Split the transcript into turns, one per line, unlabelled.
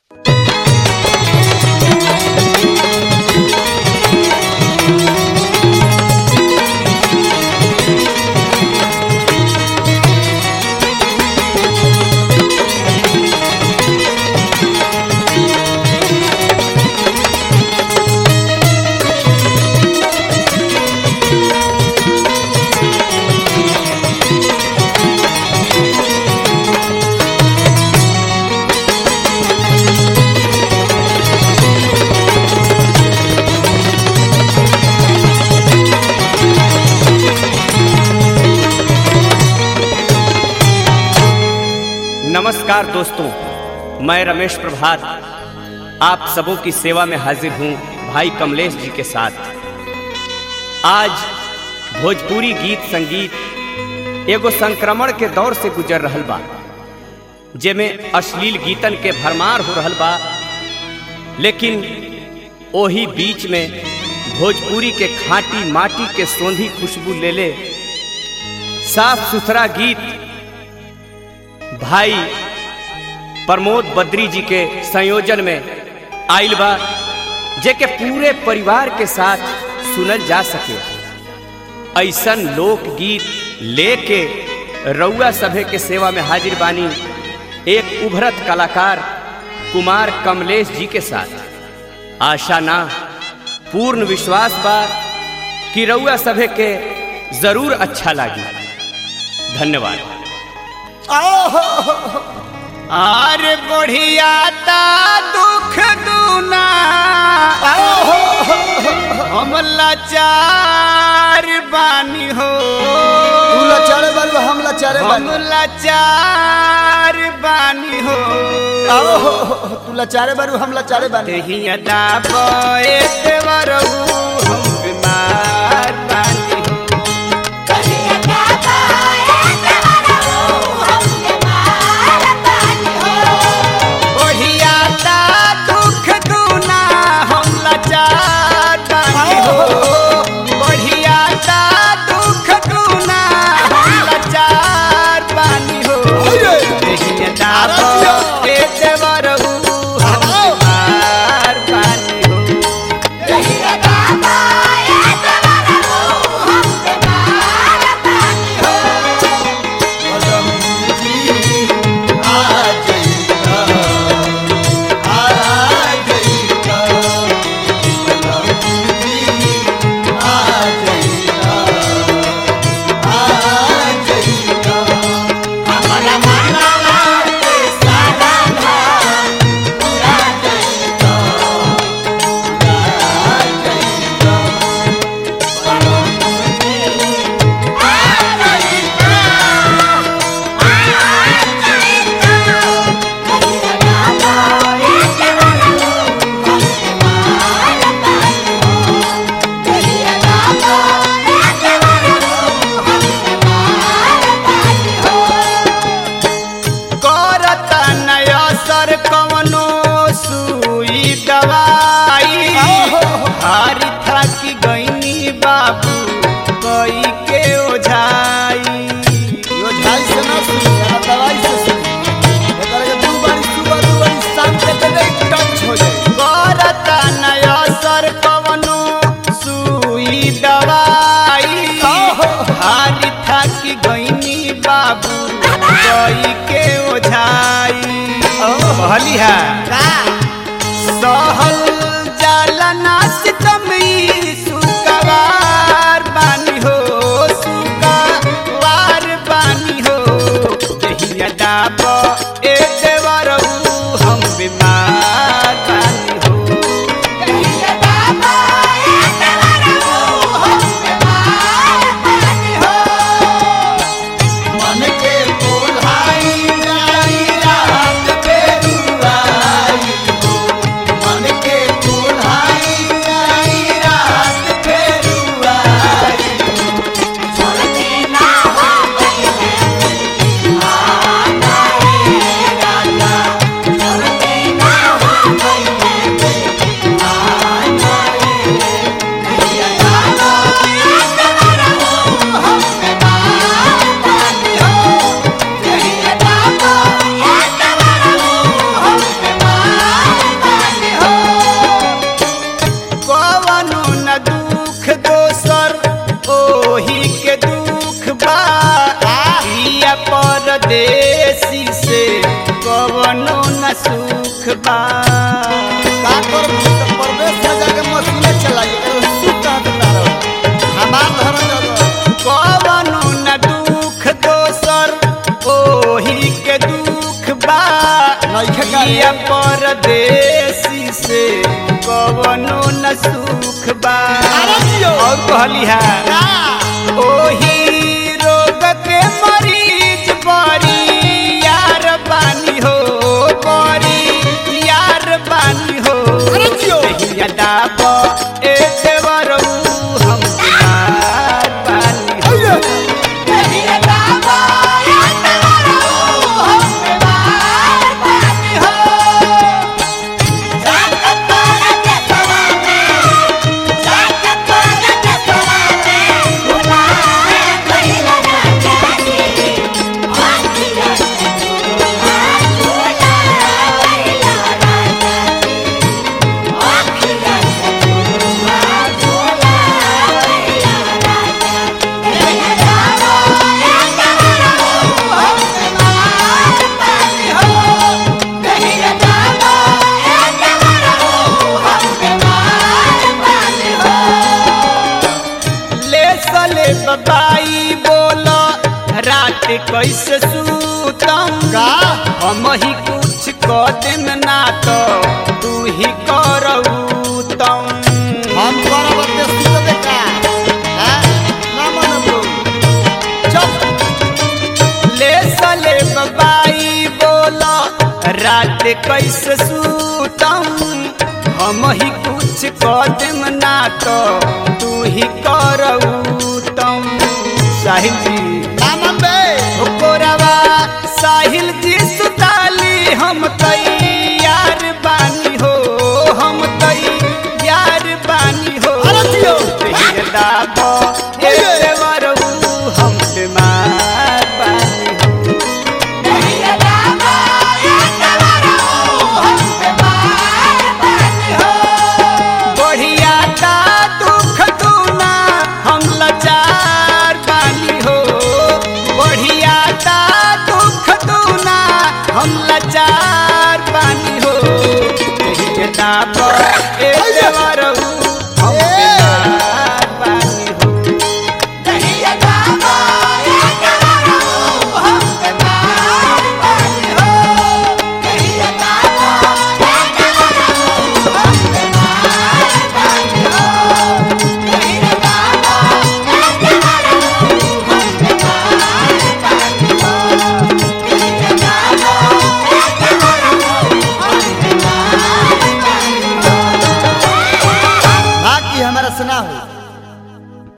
नमस्कार दोस्तों मैं रमेश प्रभात आप सबों की सेवा में हाजिर हूँ भाई कमलेश जी के साथ आज भोजपुरी गीत संगीत एगो संक्रमण के दौर से गुजर रहल बा जेमें अश्लील गीतन के भरमार हो रहल बा लेकिन ओही बीच में भोजपुरी के खाटी माटी के सोंधी खुशबू ले ले साफ सुथरा गीत भाई प्रमोद बद्री जी के संयोजन में आइल बा जे के पूरे परिवार के साथ सुनल जा सके ऐसन लोकगीत लेके रउआ सभे के सेवा में हाजिर बानी एक उभरत कलाकार कुमार कमलेश जी के साथ आशा ना पूर्ण विश्वास बा कि रउआ सभे के जरूर अच्छा लागी धन्यवाद
अरे बढ़िया ता दुख दूना हम लाचार बानी हो
तू लचारे बारू हम लचारे
हम
बानी
लाचार बानी हो
आओ हो, हो, हो, तू लचारे बारू हम लचारे बानी
देहिया दाबे देवरहु हम बीमार बानी हो बढ़िया ता दुख दूना हम लाचार बानी हो बढ़िया ता दुख दूना हम लाचार बानी हो देहिया दाबे देवरहु हम बीमार बानी हो करता नया सर कवनो सुई दवाई हारी था कि गईनी बाबू कई के ओझाई
यो ढाई से ना सुनी आ दवाई से सुनी एकरा के दू बारी सुबह दू बारी शाम के दे दे टच हो जाए
करता नया सर कवनो सुई दवाई हारी था कि गईनी बाबू कई के ओझाई कहली है सहल जलना सितमी सुकवार बानी हो सुकवार बानी हो जहिया डाब ए देवरऊ हम बीमार बानी हो
मन के बोलाई जाई रात बेरुआई हो मन के बोलाई जाई रात बेरुआई
Thank
बा
का कर प्रवेश में जाके मशीने चलाई एकर सुख कहाँ से तारा हमार धर्म जगह
कवनो न दुख दोसर ओही के दुख बा
नइखे का
या परदेसी से कवनो न सुख बा
अरे जियो।
और कहली है ओही रोग के मरीज बड़ी यार बानी हो बड़ी यार बानी हो
अरे जियो।
देहिया दाब ए देवरऊ हम बीमार बानी हो
अइये
ले सले बबाई बोलो रात कैसे सूतम
का
हम ही कुछ कदम ना तो तू ही करऊ तम
हम करब ते सुतबे का हैं ना मनबो चुप
ले सले बबाई बोलो रात कैसे सूतम हम ही कुछ कदम ना तो तू ही करऊ तम साहिल जी
ना मनबे
ओकोरवा साहिल जी सुताली हम तैयार बानी हो हम तैयार बानी हो
अरे जियो।
दाब
ओये।
वरऊ हम बीमार बानी हो बढ़िया ता दुख दूना हम लाचार बानी हो बढ़िया ता दुख दूना हम लाचार बानी हो यही के दाब ए देवरऊ हम
ए।
बीमार बानी हो
बाकी हमारा सुना हो